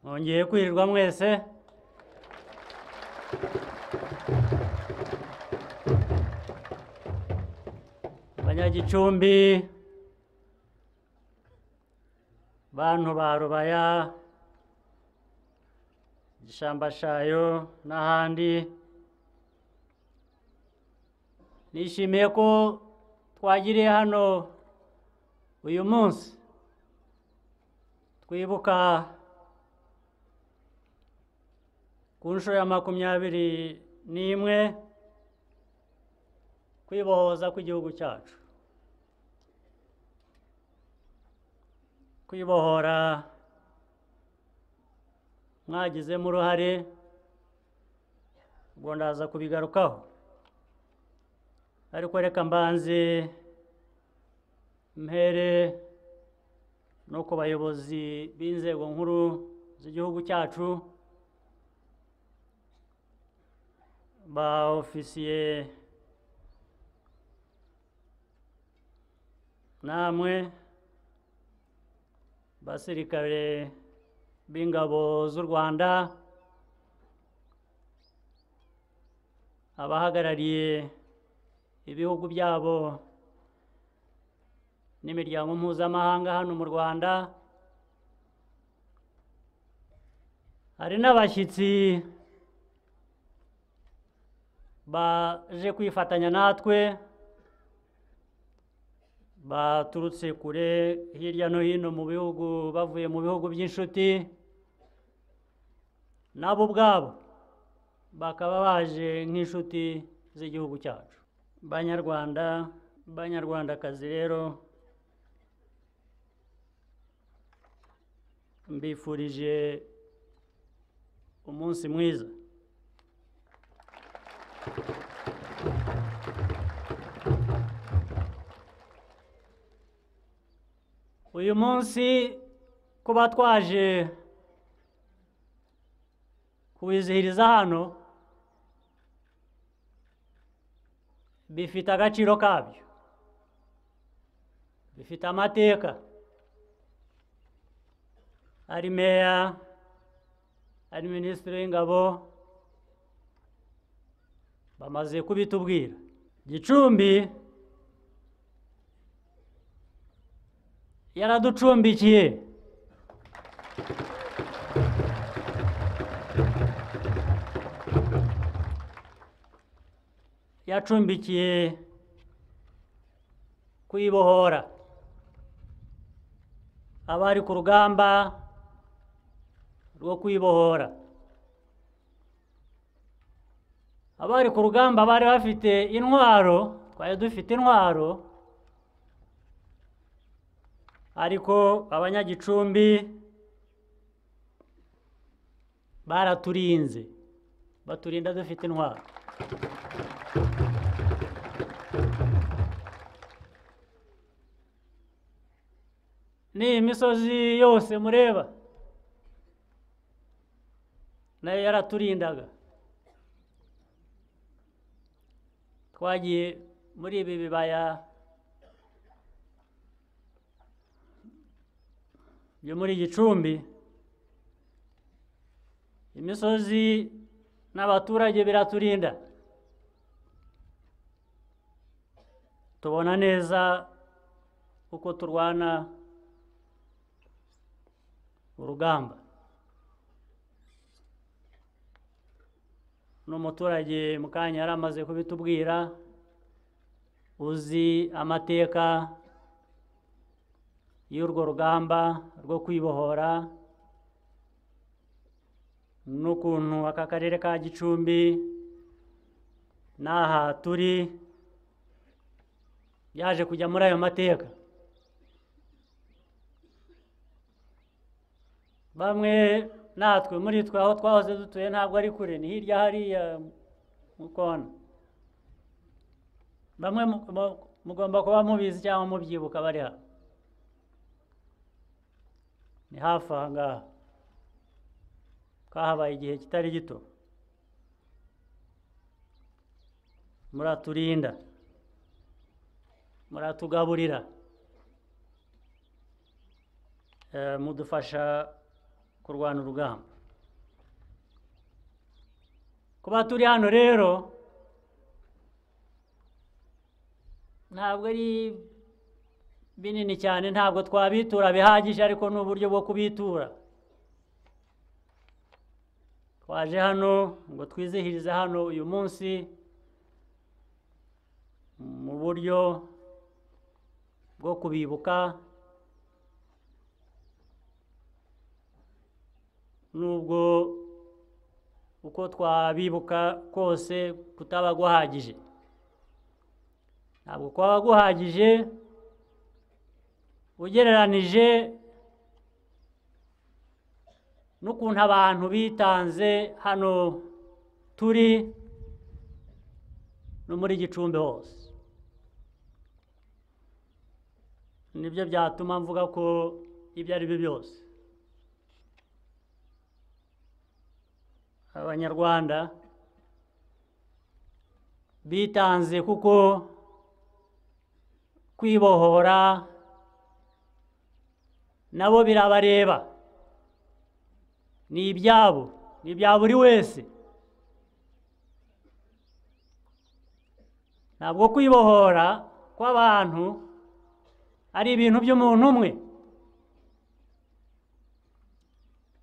nongeye kwirirwa mwese abanyagicumbi bantu ba rubaya gishambashayo n'ahandi nishimiye ko twagiriye hano uyu munsi twibuka ku nshuro ya makumyabiri n'imwe kwibohoza kw'igihugu cyacu kwibohora mwagizemo uruhare ubwo ndaza kubigarukaho ariko reka mbanze mpere no ku bayobozi b'inzego nkuru z'igihugu cyacu ba ofisiye namwe basirikare b'ingabo z'u Rwanda abahagarariye ibihugu byabo n'imiryango mpuzamahanga hano mu Rwanda hari n'abashyitsi baje kwifatanya natwe baturutse kure hirya no hino mu bihugu bavuye mu bihugu by'inshuti nabo ubwabo bakaba baje nk'inshuti z'igihugu cyacu banyarwanda banyarwandakazi rero mbifurije umunsi mwiza uyu munsi kuba twaje kuwizihiriza hano bifite agaciro kabyo bifite amateka ari meya ari minisitiri w'ingabo bamaze kubitubwira gicumbi yaraducumbikiye yacumbikiye kuyibohora abari ku rugamba rwo kuyibohora abari ku rugamba bari bafite intwaro twari dufite intwaro ariko abanyagicumbi baraturinze baturinda dufite intwaro n'iyi misozi yose mureba nayo yaraturindaga twagiye muri ibi bibaya byo muri gicumbi imisozi n'abaturage biraturinda tubona neza uko turwana urugamba n'umuturage mu kanya yari amaze kubitubwira uzi amateka y'urwo rugamba rwo kwibohora n'ukuntu aka karere ka gicumbi n'aha turi byaje kujya muri ayo mateka bamwe natwe muri twe aho twahoze dutuye ntabwo ari kure ni hirya hariya mu kona bamwe mugomba kuba mubizi cyangwa mubyibuka bari hano ni hafi aha ngaha kahabaye igihe kitari gito muraturinda muratugaburira mudufasha kurwana urugamba kuba turi hano rero ntabwo ari binini cyane ntabwo twabitura bihagije ariko ni uburyo bwo kubitura twaje hano ngo twizihirize hano uyu munsi mu buryo bwo kubibuka nubwo uko twabibuka kose kutaba guhagije ntabwo kwaba guhagije ugereranije n'ukuntu abantu bitanze hano turi no muri gicumbi hose nibyo byatuma mvuga ko ibyo ari byo byose abanyarwanda bitanze kuko kwibohora nabo birabareba ni ibyabo ni ibya buri wese ntabwo kwibohora kw'abantu ari ibintu by'umuntu umwe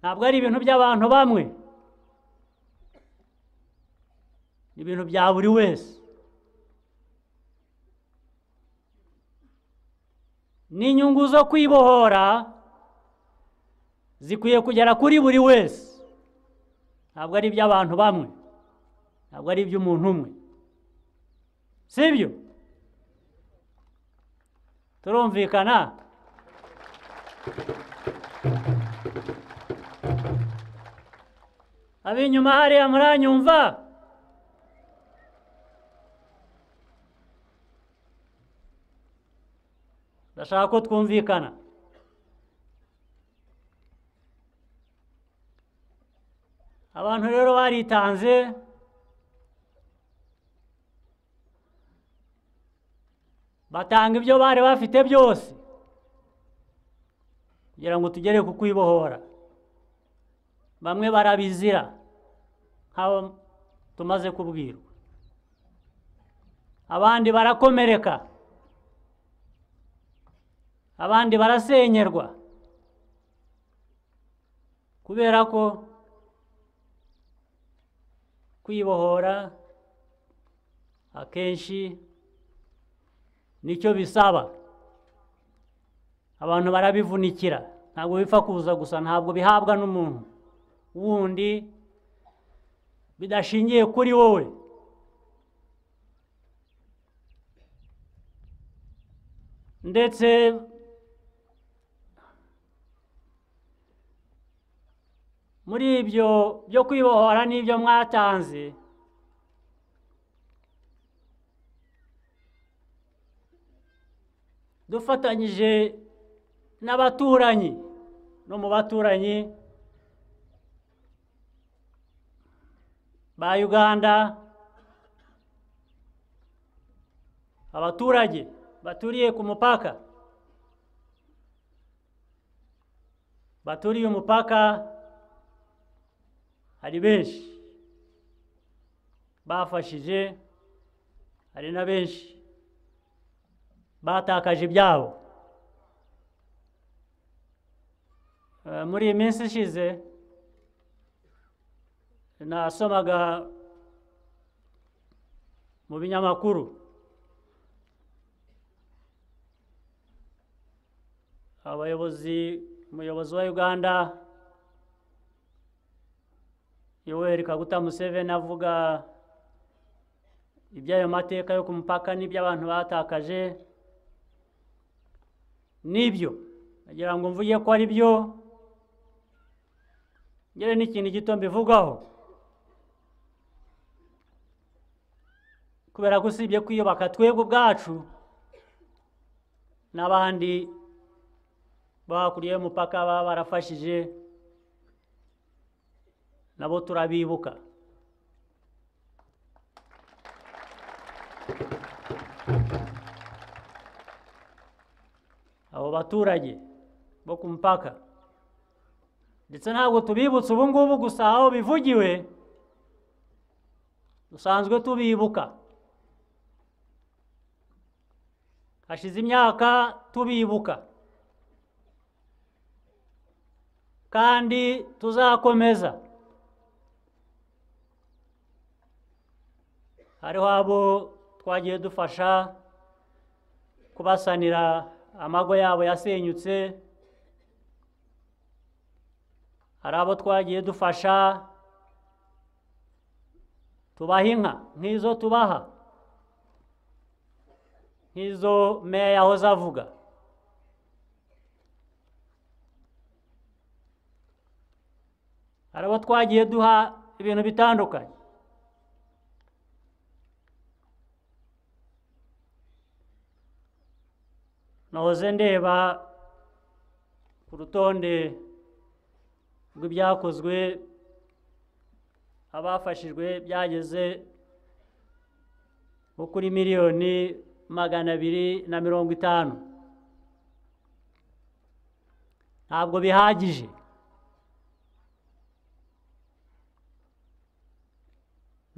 ntabwo ari ibintu by'abantu bamwe ni ibintu bya buri wese n'inyungu zo kwibohora zikwiye kugera kuri buri wese ntabwo ari iby'abantu bamwe ntabwo ari iby'umuntu umwe sibyo turumvikana ab'inyuma hariya muranyumva ndashaka ko twumvikana abantu rero baritanze batanga ibyo bari bafite byose kugira ngo tugere ku kwibohora bamwe barabizira nk'abo tumaze kubwirwa abandi barakomereka abandi barasenyerwa kubera ko kwibohora akenshi nicyo bisaba abantu barabivunikira ntabwo bipfa kuza gusa ntabwo bihabwa n'umuntu wundi bidashingiye kuri wowe ndetse muri ibyo byo kwibohora n'ibyo mwatanze dufatanyije n'abaturanyi no mu baturanyi ba uganda abaturage baturiye ku mupaka baturiye umupaka hari benshi bafashije hari na benshi batakaje ibyabo Eh, muri iyi minsi ishize nasomaga mu binyamakuru abayobozi umuyobozi wa uganda yoweri kaguta museveni avuga iby'ayo mateka yo ku mupaka n'iby'abantu batakaje nibyo nagira ngo mvuge ko ari byo ngere n'ikintu gito mbivugaho kubera ko usibye kwiyubaka twebwe ubwacu n'abandi bo hakurya y'umupaka baba barafashije nabo turabibuka abo baturage bo ku mupaka ndetse ntabwo tubibutsa ubu ngubu gusa aho bivugiwe dusanzwe tubibuka hashize imyaka tubibuka kandi tuzakomeza hariho abo twagiye dufasha kubasanira amago yabo yasenyutse hari abo twagiye dufasha tubaha inka nk'izo tubaha nk'izo meya yahoze avuga hari abo twagiye duha ibintu bitandukanye nahoze ndeba ku rutonde rw'ibyakozwe abafashijwe byageze nko kuri miliyoni magana abiri na mirongo itanu ntabwo bihagije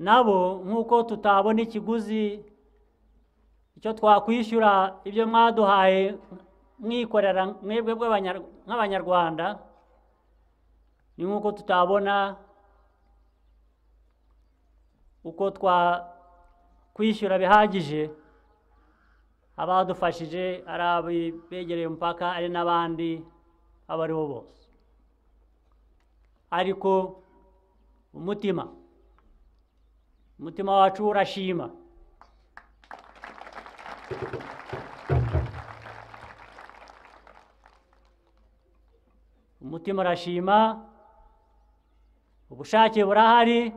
nabo nk'uko tutabona ikiguzi icyo twakwishyura ibyo mwaduhaye mwikorera mwebwe bw'abanyar- nk'abanyarwanda ni nk'uko tutabona uko twakwishyura bihagije abadufashije ari abi- begereye umupaka ari n'abandi abo ari bo bose ariko umutima umutima wacu urashima umutima urashima ubushake burahari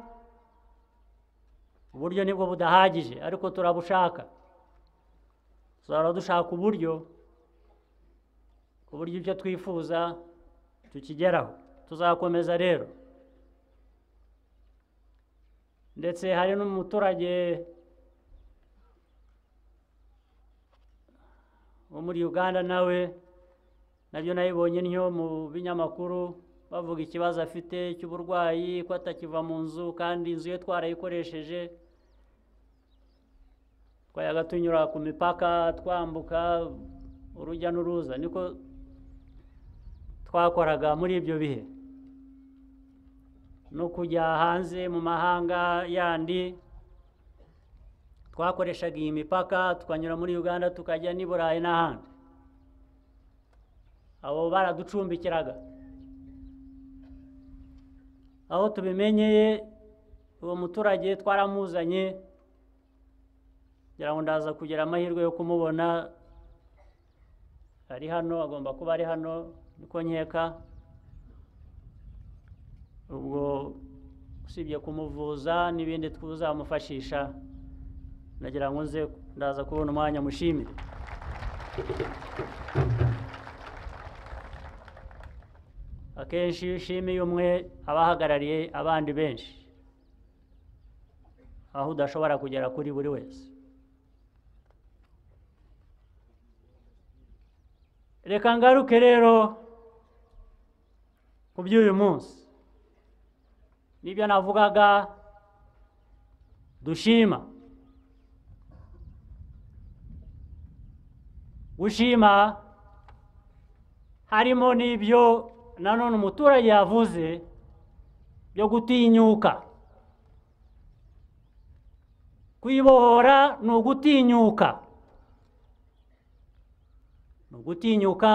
uburyo nibwo budahagije ariko turabushaka tuzahora dushaka uburyo ku buryo ibyo twifuza tukigeraho tuzakomeza rero ndetse hari n'umuturage wo muri uganda nawe nabyo nabibonye ntyo mu binyamakuru bavuga ikibazo afite cy'uburwayi ko atakiva mu nzu kandi inzu ye twarayikoresheje twayaga tunyura ku mipaka twambuka urujya n'uruza niko twakoraga muri ibyo bihe no kujya hanze mu mahanga yandi twakoreshaga iyi mipaka tukanyura muri uganda tukajya n'i burayi n'ahandi abo baraducumbikiraga aho tubimenyeye uwo muturage twaramuzanye ngira ngo ndaza kugira amahirwe yo kumubona ari hano agomba kuba ari hano niko nkeka ubwo usibye kumuvuza n'ibindi tuzamufashisha nagira ngo nze ndaza kubona umwanya mushimire akenshi iyo ushimiye umwe aba ahagarariye abandi benshi aho udashobora kugera kuri buri wese reka ngaruke rero ku by'uyu munsi n'ibyo navugaga dushima gushima harimo n'ibyo nanone umuturage yavuze byo gutinyuka kwibohora ni ugutinyuka ni ugutinyuka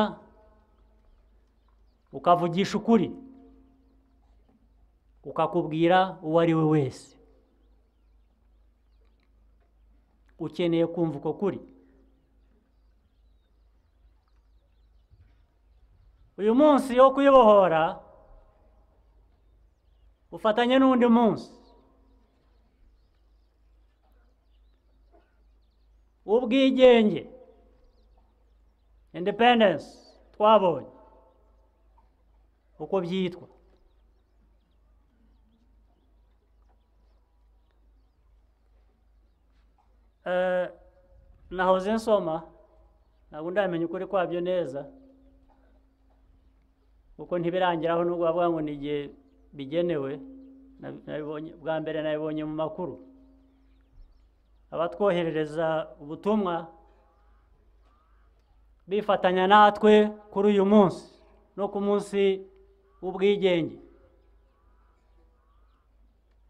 ukavugisha ukuri ukakubwira uwo ari we wese ukeneye kumva uko kuri uyu munsi wo kuyibohora ufatanye n'undi munsi w'ubwigenge independence twabonye uko byitwa Eh, nahoze nsoma ntabwo ndamenya ukuri kwabyo neza kuko ntibirangiraho nubwo bavuga ngo ni igihe bigenewe nabi- nabibonye- bwa mbere nabibonye mu makuru abatwoherereza ubutumwa bifatanya natwe kuri uyu munsi no ku munsi w'ubwigenge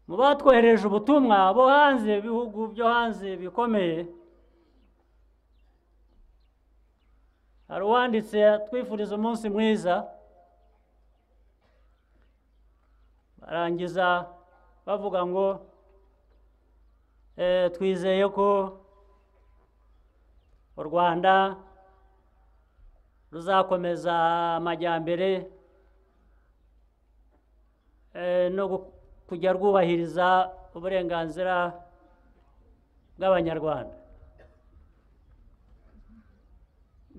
mu batwohereje ubutumwa bo hanze ibihugu byo hanze bikomeye hari uwanditse atwifuriza umunsi mwiza barangiza bavuga ngo "Eh, twizeye ko u rwanda ruzakomeza amajyambere eh, no gu- kujya rwubahiriza uburenganzira bw'abanyarwanda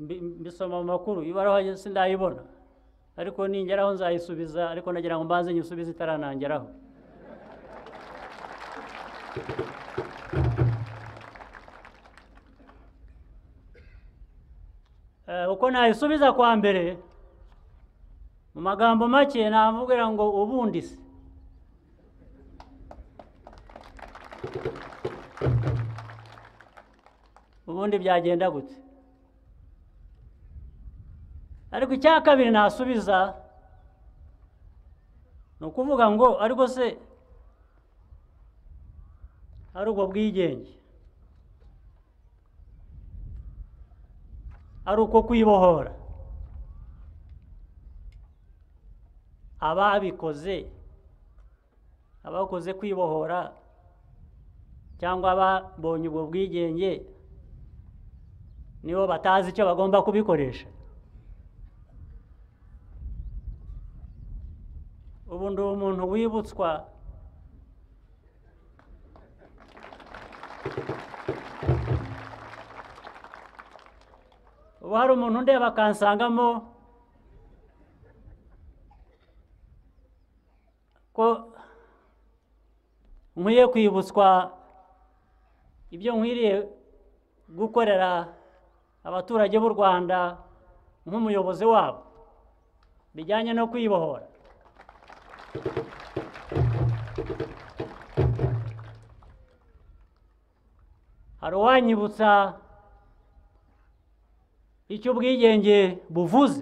mbi- mbisoma mu makuru ibaruwa sindayibona ariko ningeraho nzayisubiza ariko nagira ngo mbanze nyisubize itaranangeraho Eh, uko nayisubiza kwa mbere mu magambo make namubwira ngo ubundi se ubundi byagenda gute ariko icya kabiri nasubiza ni ukuvuga ngo ariko se ari ubwo bwigenge ari uko kwibohora ababikoze abakoze kwibohora cyangwa ababonye ubwo bwigenge nibo batazi icyo bagomba kubikoresha ubu ndi umuntu wibutswa ubu hari umuntu undeba akansangamo ko nkwiye kwibutswa ibyo nkwiriye gukorera abaturage b'u rwanda nk'umuyobozi wabo bijyanye no kwibohora hari uwanyibutsa icyo ubwigenge buvuze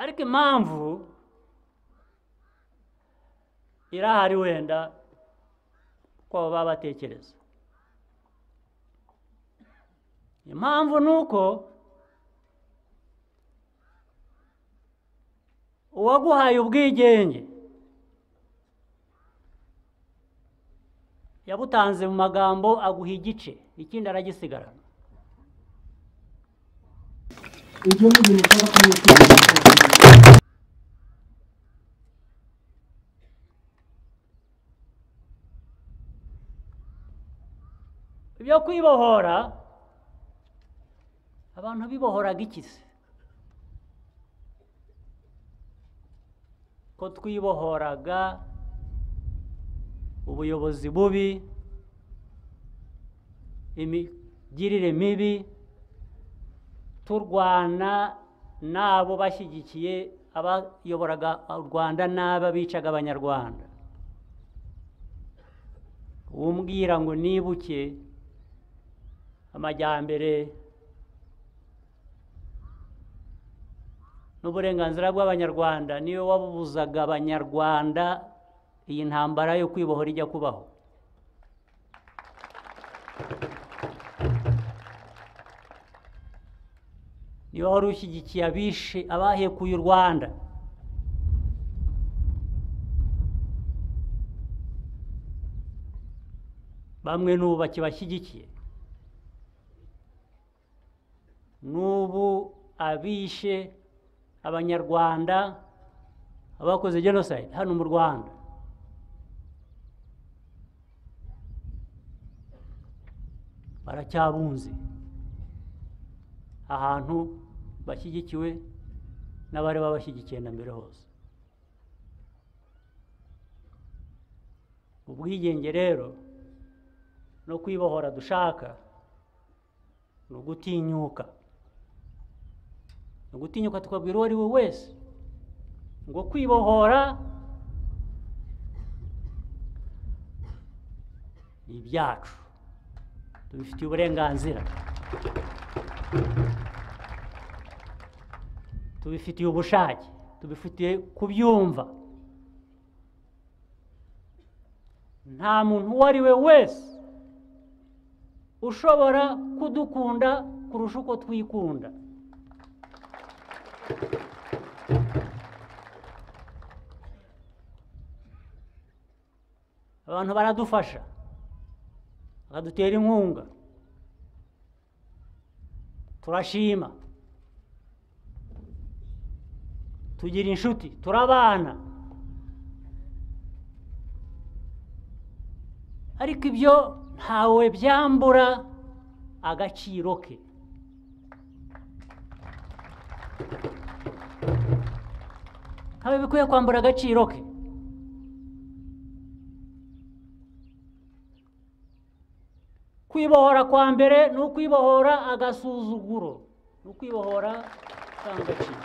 ariko impamvu irahari wenda ko baba batekereza impamvu ni uko uwaguhaye ubwigenge yabutanze mu magambo aguha igice ikindi aragisigarana ibyo ni ibintu byaba kumwe kwirinda ibyo kwibohora abantu bibohoraga iki se ko twibohoraga ubuyobozi bubi imigirire mibi turwana n'abo bashyigikiye abayoboraga u rwanda n'aba bicaga abanyarwanda umbwira ngo nibuke amajyambere n'uburenganzira bw'abanyarwanda niyo wabubuzaga abanyarwanda iyi ntambara yo kwibohora ijya kubaho niba wari ushyigikiye abishe abahekuye u rwanda bamwe n'ubu bakibashyigikiye n'ubu abishe abanyarwanda abakoze jenoside hano mu rwanda baracyabunze ahantu bashyigikiwe n'abari babashyigikiye na mbere hose ubwigenge rero no kwibohora dushaka ni ugutinyuka gutinyuka tukabwira uwo ari we wese ngo kwibohora ni ibyacu tubifitiye uburenganzira tubifitiye ubushake tubifitiye kubyumva nta muntu uwo ari we wese ushobora kudukunda kurusha uko twikunda abantu baradufasha bakadutera inkunga turashima tugira inshuti turabana ariko ibyo ntawe byambura agaciro ke ntawe bikwiye kwambura agaciro ke kwibohora kwa mbere ni ukwibohora agasuzuguro ni ukwibohora ndangagaciro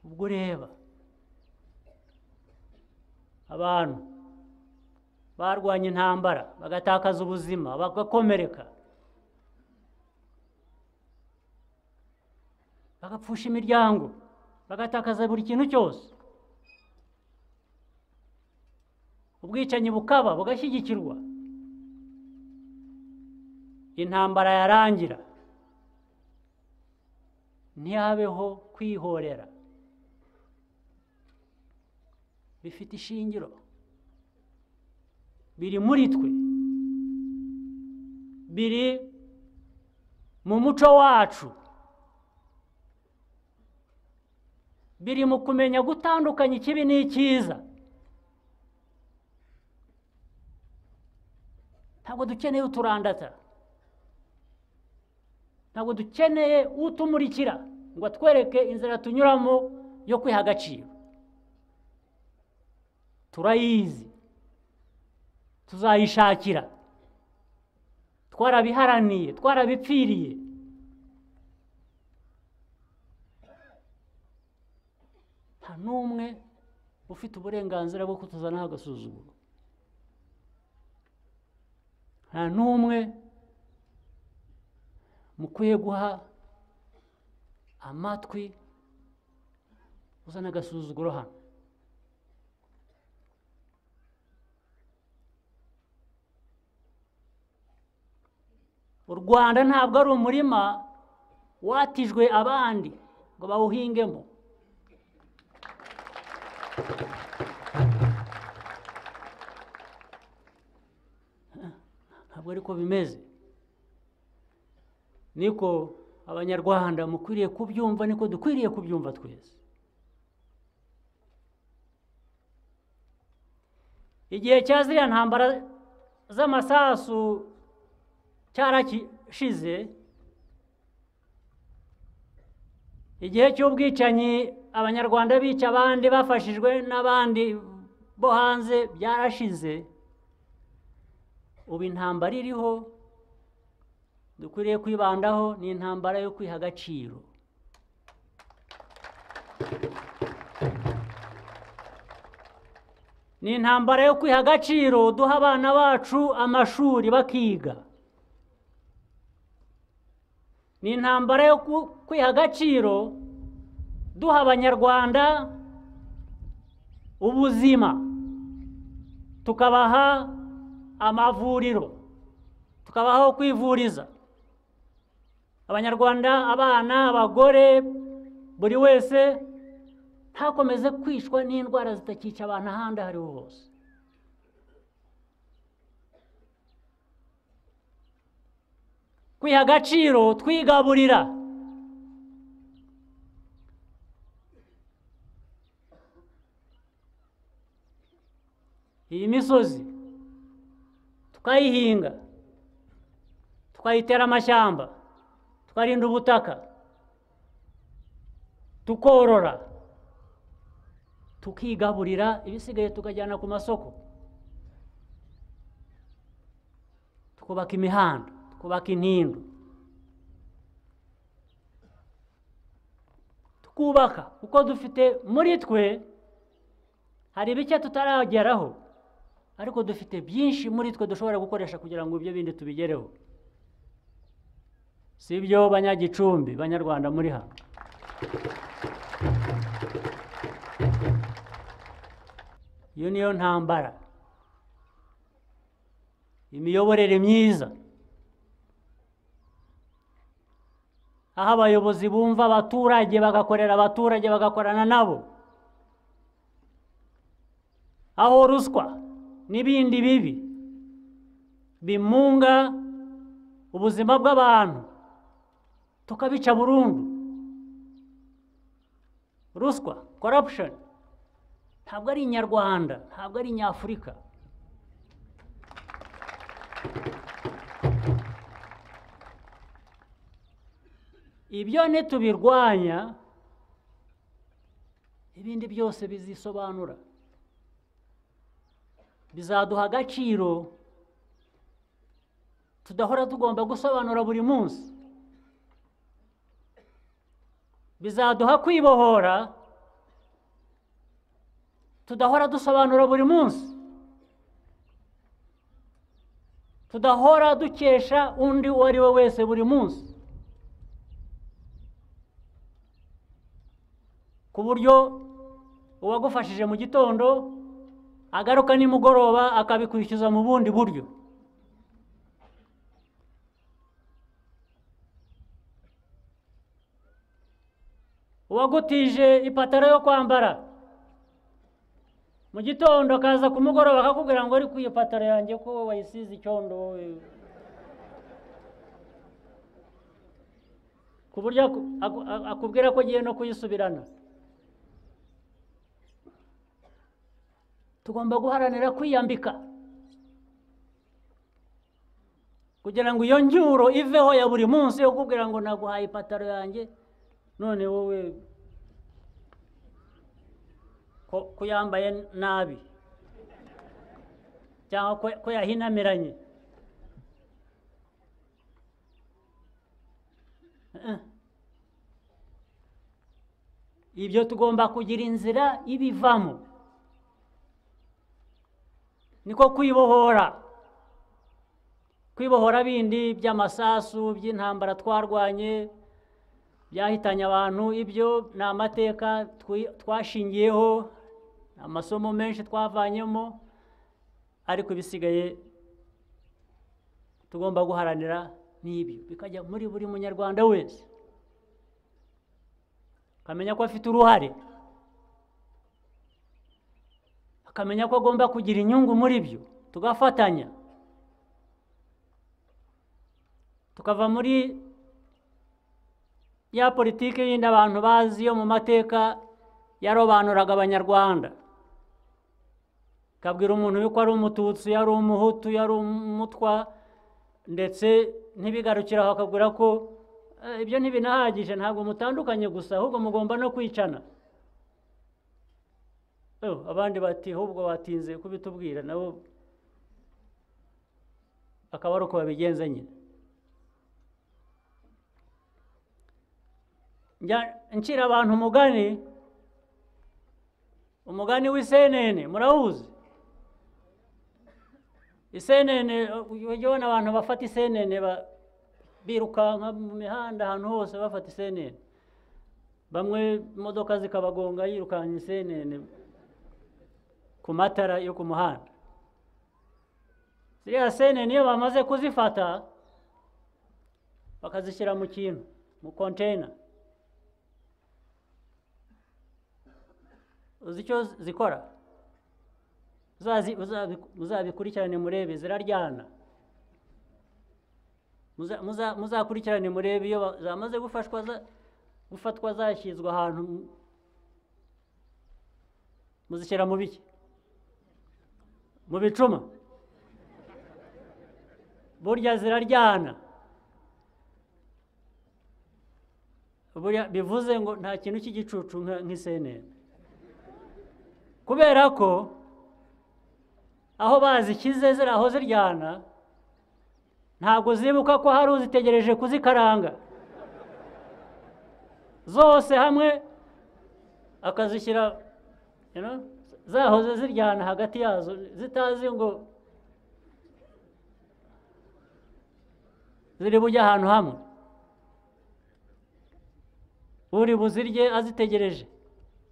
ubwo ureba abantu barwanya intambara bagatakaza ubuzima bagakomereka bagapfusha imiryango bagatakaza buri kintu cyose ubwicanyi bukaba bugashyigikirwa intambara yarangira ntihabeho kwihorera bifite ishingiro biri muri twe biri mu muco wacu biri mu kumenya gutandukanya ikibi n'icyiza ntabwo dukeneye uturandata ntabwo dukeneye utumurikira ngo atwereke inzira tunyuramo yo kwiha agaciro turayizi tuzayishakira twarabiharaniye twarabipfiriye nta n'umwe ufite uburenganzira bwo kutuzanaho agasuzuguro nta n'umwe mukwiye guha amatwi uzana agasuzuguro hano u rwanda ntabwo ari umurima watijwe abandi ngo bawuhingemo ntabwo ariko bimeze niko abanyarwanda mukwiriye kubyumva niko dukwiriye kubyumva twese igihe cya ziriya ntambara z'amasasu cyarashize igihe cy'ubwicanyi abanyarwanda bica abandi bafashijwe n'abandi bo hanze byarashize ubu intambara iriho dukwiriye kwibandaho ni intambara yo kwiha agaciro ni intambara yo kwiha agaciro duha abana bacu amashuri bakiga ni intambara yo ku- kwiha agaciro duha abanyarwanda ubuzima tukabaha amavuriro tukabaha aho kwivuriza abanyarwanda abana abagore buri wese ntakomeze kwicwa n'indwara zitakica abantu ahandi aho ariho hose kwiha agaciro twigaburira iyi misozi tukayihinga tukayitera amashyamba tukarinda ubutaka tukorora tukigaburira ibisigaye tukajyana ku masoko twubaka imihanda twubaka intindo twubaka kuko dufite muri twe hari bike tutarageraho ariko dufite byinshi muri twe dushobora gukoresha kugira ngo ibyo bindi tubigereho si byo banyagicumbi banyarwanda muri hano iyo niyo ntambara imiyoborere myiza aho abayobozi bumva abaturage bagakorera abaturage bagakorana nabo aho ruswa n'ibindi bibi bimunga ubuzima bw'abantu tukabica burundu ruswa corruption ntabwo ari inyarwanda ntabwo ari inyafurika ibyo nitubirwanya ibindi byose bizisobanura bizaduha agaciro tudahora tugomba gusobanura buri munsi bizaduha kwibohora tudahora dusobanura buri munsi tudahora dukesha undi uwo ari we wese buri munsi ku buryo uwagufashije mu gitondo agaruka nimugoroba akabikwishyuza mu bundi buryo uwagutije ipataro yo kwambara mu gitondo akaza ku mugoroba akakubwira ngo ariko iyo pataro yanjye ko wayisize icyondo wowe." ku buryo aku- aku- aku- akubwira ko agiye no kuyisubirana tugomba guharanira kwiyambika kugira ngo iyo njyuro iveho ya buri munsi yo kukubwira ngo naguhaye ipataro yanjye none wowe ko ko yambaye nabi cyangwa ko- ko yahinamiranye Eh. ibyo tugomba kugira inzira ibivamo niko kwibohora kwibohora bindi by'amasasu by'intambara twarwanye byahitanye abantu ibyo ni amateka twi- twashingiyeho ni amasomo menshi twavanyemo ariko ibisigaye tugomba guharanira n'ibyo bikajya muri buri munyarwanda wese akamenya ko afite uruhare akamenya ko agomba kugira inyungu muri byo tugafatanya tukava muri ya politiki yindi abantu bazi yo mu mateka yarobanuraga abanyarwanda ikabwira umuntu yuko ari umututsi yari umuhutu yari umutwa ndetse ntibigarukire aho akabwira ko "Eh, ibyo ntibinahagije ntabwo mutandukanye gusa ahubwo mugomba no kwicana Oh, abandi bati ahubwo batinze kubitubwira nabo akaba ari uko babigenza nyine njya nshyira abantu umugani umugani w'isenene murawuzi isenene ujya ubona abantu bafata isenene ba- birukanka mu mihanda ahantu hose bafata isenene bamwe imodoka zikabagonga yirukanka isenene ku matara yo ku muhanda ziriya senene iyo bamaze kuzifata bakazishyira mu kintu mu konteyina uzi icyo zi- zikora Uzazi- uzabi- muzabikurikirane murebe ziraryana Muza- muza- muzakurikirane murebe iyo ba- zamaze gufashwa za- gufatwa zashyizwe ahantu mu- muzishyira mu biki mu bicuma burya ziraryana burya bivuze ngo nta kintu cy'igicucu nka- nk'isenene kubera ko aho bazishyize ziriya aho ziryana ntabwo zibuka ko hari uzitegereje kuzikaranga zose hamwe akazishyira you know, zahoze ziryana hagati yazo zitazi ngo ziri bujye ahantu hamwe uri buzirye azitegereje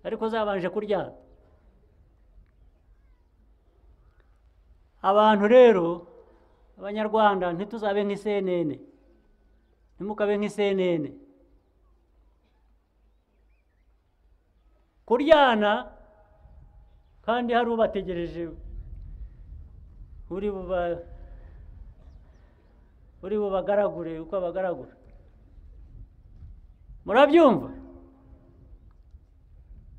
ariko zabanje kuryana abantu rero abanyarwanda ntituzabe nk'isenene ntimukabe nk'isenene kuryana kandi hari ubategereje uri buba uri bubagaragure uko abagaragura murabyumva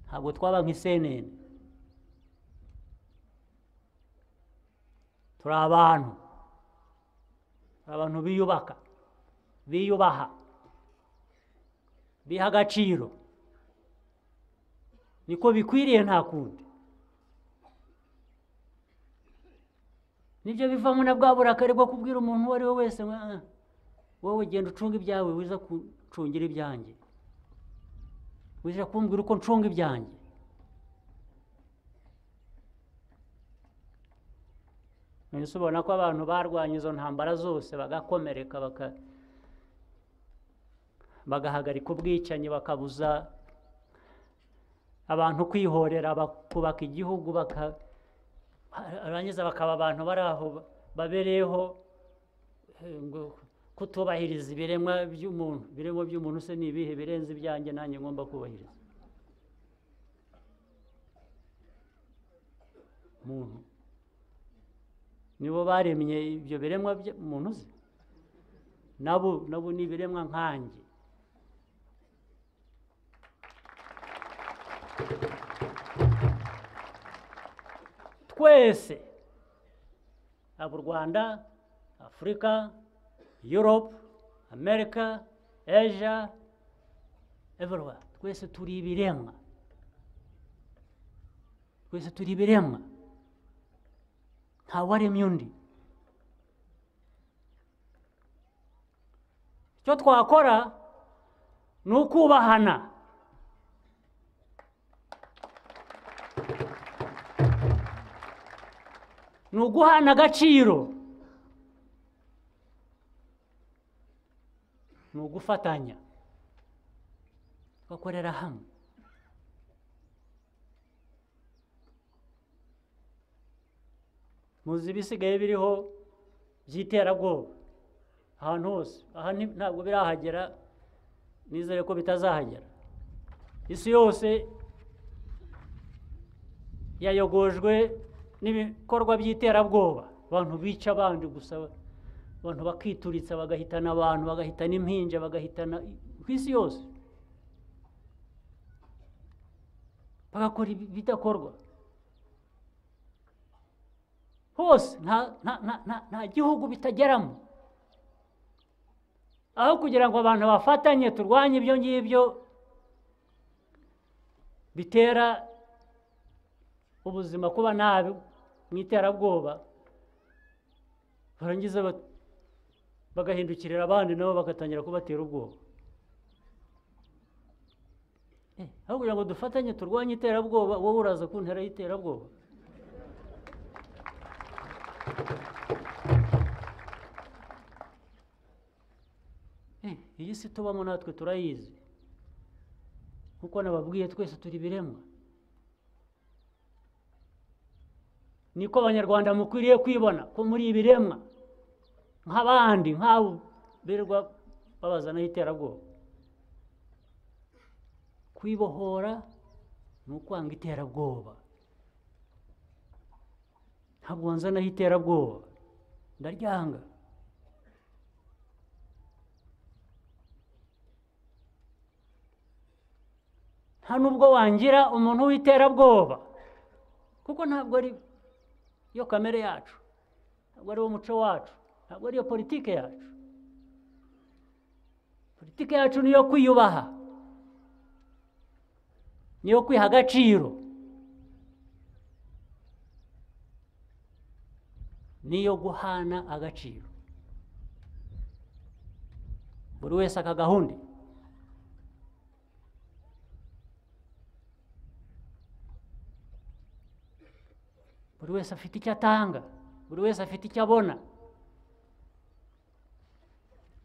ntabwo twaba nk'isenene turi abantu turi abantu biyubaka biyubaha biha agaciro niko bikwiriye nta kundi nibyo bivamo na bwa burakari bwo kubwira umuntu uwo ari we wese ngo, "Ah, wowe genda ucunga ibyawe wiza kucungira ibyanjye wiza kumbwira uko ncunga ibyanjye nahise ubona ko abantu barwanya izo ntambara zose bagakomereka baka bagahagarika ubwicanyi bakabuza abantu kwihorera bakubaka igihugu baka barangiza bakaba abantu bari aho babereyeho eh, ngo kutubahiriza ibiremwa by'umuntu ibiremwa by'umuntu se ni ibihe birenze ibyanjye nanjye ngomba kubahiriza muntu nibo baremye ibyo biremwa by'umuntu uzi nabo nabo ni ibiremwa nkanjye twese haba u rwanda afurika yurope amerika asia everywhere twese turi ibiremwa twese turi ibiremwa ntawaremye undi icyo twakora ni ukubahana ni uguhana agaciro ni ugufatanya tugakorera hamwe muzi ibisigaye biriho by'iterabwoba ahantu hose aha ni- ntabwo birahagera nizere ko bitazahagera isi yose yayogojwe n'ibikorwa by'iterabwoba abantu bica abandi gusa abantu bakituritsa bagahitana abantu bagahitana impinja bagahitana ku isi yose bagakora ibidakorwa hose nta nta- nta- nta- nta gihugu bitageramo aho kugira ngo abantu bafatanye turwanye ibyo ngibyo bitera ubuzima kuba nabi mu iterabwoba barangiza ba- bagahindukirira abandi nabo bagatangira kubatera ubwoba Eh, aho kugira ngo dufatanye turwanye iterabwoba wowe uraza ku ntera y'iterabwoba Eh, iyi si tubamo natwe turayizi kuko nababwiye twese turi biremwa niko abanyarwanda mukwiriye kwibona ko muri ibiremwa nk'abandi nk'abo birirwa babazanaho iterabwoba kwibohora ni ukwanga iterabwoba ntabwo wanzanaho iterabwoba ndaryanga nta nubwo wangira umuntu w'iterabwoba kuko ntabwo ari yo kamere yacu ntabwo ari wo muco wacu ntabwo ariyo politike yacu politike yacu ni iyo kwiyubaha ni iyo kwiha agaciro ni iyo guhana agaciro buri wese akagahunda buri wese afite icyo atanga buri wese afite icyo abona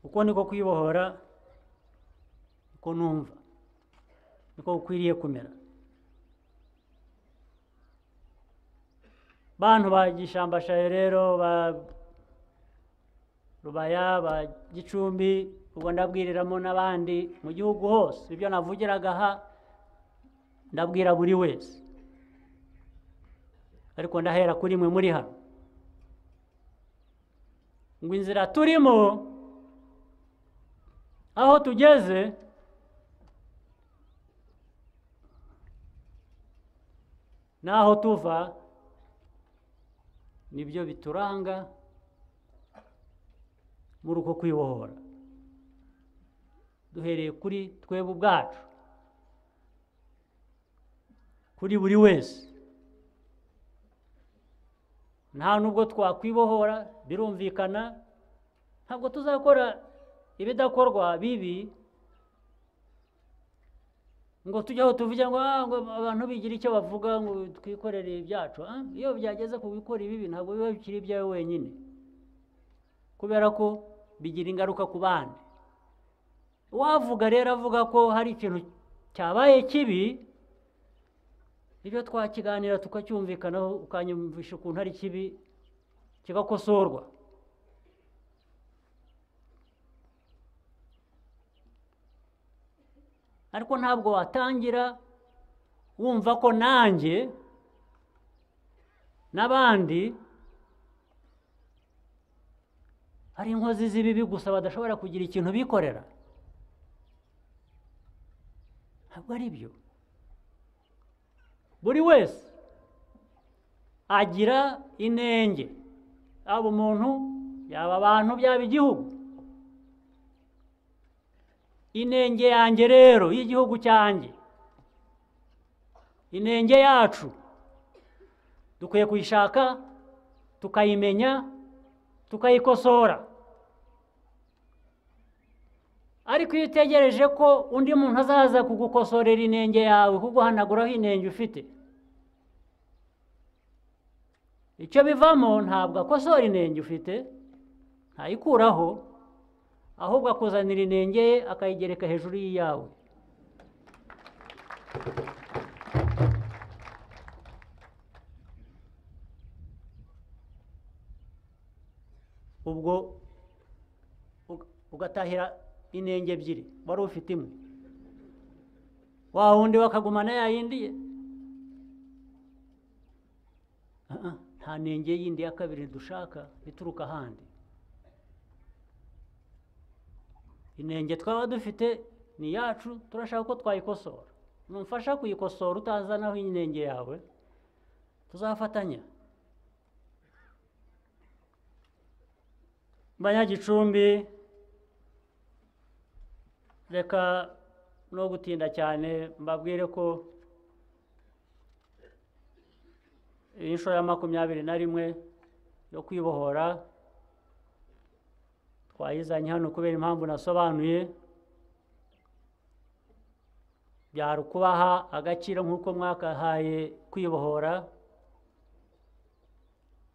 uko niko kwibohora uko numva niko ukwiriye kumera bantu ba gishambashayo rero ba rubaya ba gicumbi ubwo ndabwiriramo n'abandi mu gihugu hose ibyo navugiraga aha ndabwira buri wese ariko ndahera kuri mwe muri hano ngo inzira turimo aho tugeze n'aho tuva nibyo bituranga muri uko kwibohora duhereye kuri twebwe ubwacu kuri buri wese nta nubwo twakwibohora birumvikana ntabwo tuzakora ibidakorwa bibi ngo tujye aho tuvuge ngo "Ah, ngo abantu bigira icyo bavuga ngo twikorere ibyacu Ah, iyo byageze ku gukora ibibi ntabwo biba bikiri ibyawe wenyine kubera ko bigira ingaruka ku bandi uwavuga rero avuga ko hari ikintu cyabaye kibi ibyo twakiganira tukacyumvikanaho ukanyumvisha ukuntu ari kibi kigakosorwa ariko ntabwo watangira wumva ko nanjye n'abandi ari inkozi z'ibibi gusa badashobora kugira ikintu bikorera ntabwo ari byo buri wese agira inenge yaba umuntu yaba abantu byaba igihugu inenge yanjye rero y'igihugu cyanjye inenge yacu dukwiye kuyishaka tukayimenya tukayikosora ariko iyo utegereje ko undi muntu azaza kugukosorera inenge yawe kuguhanaguraho inenge ufite icyo bivamo ntabwo akosora inenge ufite ntayikuraho ahubwo akuzanira inenge ye akayigereka hejuru y'iyawe ubwo uga- ugatahira inenge ebyiri wari ufite imwe wa wundi bakagumana ya yindi ye Ah, ah, nta nenge yindi ya kabiri dushaka ituruka ahandi inenge twaba dufite ni iyacu turashaka ko twayikosora numfasha kuyikosora utazanaho inenge yawe tuzafatanya banyagicumbi reka no gutinda cyane mbabwire ko iyi nshuro ya makumyabiri na rimwe yo kwibohora twayizanye hano kubera impamvu nasobanuye byari ukubaha agaciro nk'uko mwakahaye kwibohora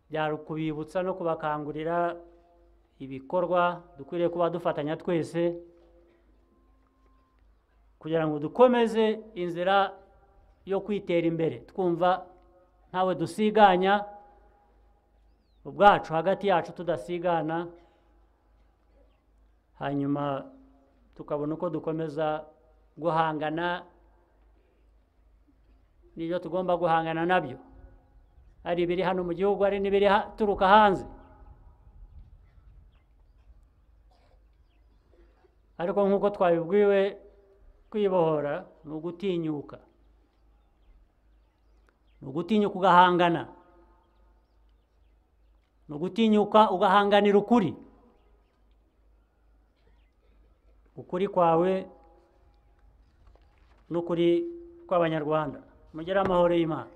byari ukubibutsa no kubakangurira ibikorwa dukwiriye kuba dufatanya twese kugira ngo dukomeze inzira yo kwitera imbere twumva ntawe dusiganya ubwacu hagati yacu tudasigana hanyuma tukabona uko dukomeza guhangana n'ibyo tugomba guhangana nabyo ari ibiri hano mu gihugu ari n'ibiri ha- turuka hanze ariko nk'uko twabibwiwe kwibohora ni ugutinyuka ni ugutinyuka ugahangana ni ugutinyuka ugahanganira ukuri ukuri kwawe n'ukuri kw'abanyarwanda mugire amahoro y'imana